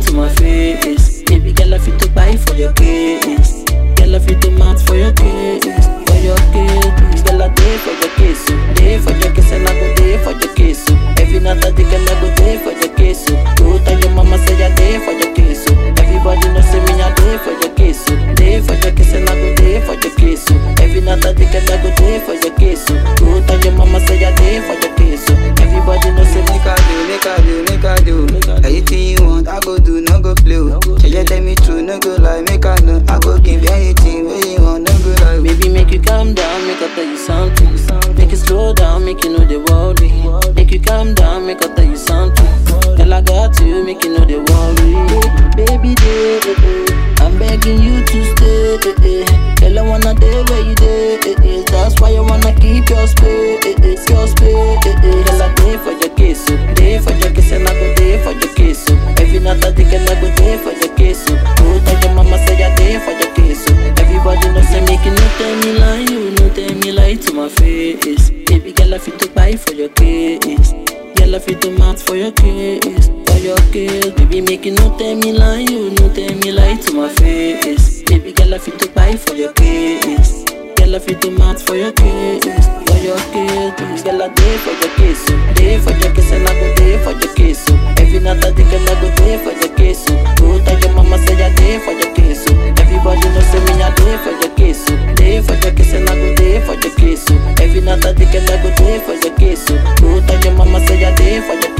to my face. Baby girl, I fit to buy for your case. Girl, I fit to mount for your case. For your case, girl, I day for your case. oh. Day for your case, and I go day for your case. oh. Every night I dig, girl, I go day for your case. oh. Go tell your mama say I day for your case. oh. Everybody know say me I day for your case. oh. Day for your case, and I go day for your case. oh. Every night I dig, girl, I go day for your case. oh. Go tell your mama say I day for your case. oh. Everybody know say me Make I do, make I do, make I do. Anything you want, I go do, no go play. Shall you tell me true, no go lie, make I know. I go give you anything where you want, no go lie. Baby, make you calm down, make I tell you something. Make you slow down, make you know the worry. Make you calm down, make I tell you something. Girl, I got you, make you know the worry. Baby, day, eh, eh. I'm begging you to stay. eh, eh. Girl, I wanna day where you day. eh, eh. That's why I wanna keep your space, eh, eh. your space. eh, eh. Girl, I day for your case, oh. day for your case, and I go day for your case. oh. Every night I dig, girl, I go day for your case. oh. Go tell your mama say I day for your case. oh. Everybody know say make you no tell me lie, you no tell me lie to my face. Baby girl, I fit to buy for your case. Girl, I fit to mount for your case, for your case. Baby, make you no tell me lie, you no tell me lie to my face. Baby girl, I fit to buy for your case. Girl, I fit to mount for your case, for your case. Girl, I day for your case, oh. day for your case, and I go day for your case. oh. Every night I dig, girl, I go day for your case. oh. Go tell your mama say I day for your case. oh. Everybody know say me I day for your case. oh. Day for your case, and I go day for your case. oh. Every night I dig, girl, I go day for your case. oh. Go tell your mama say I day for your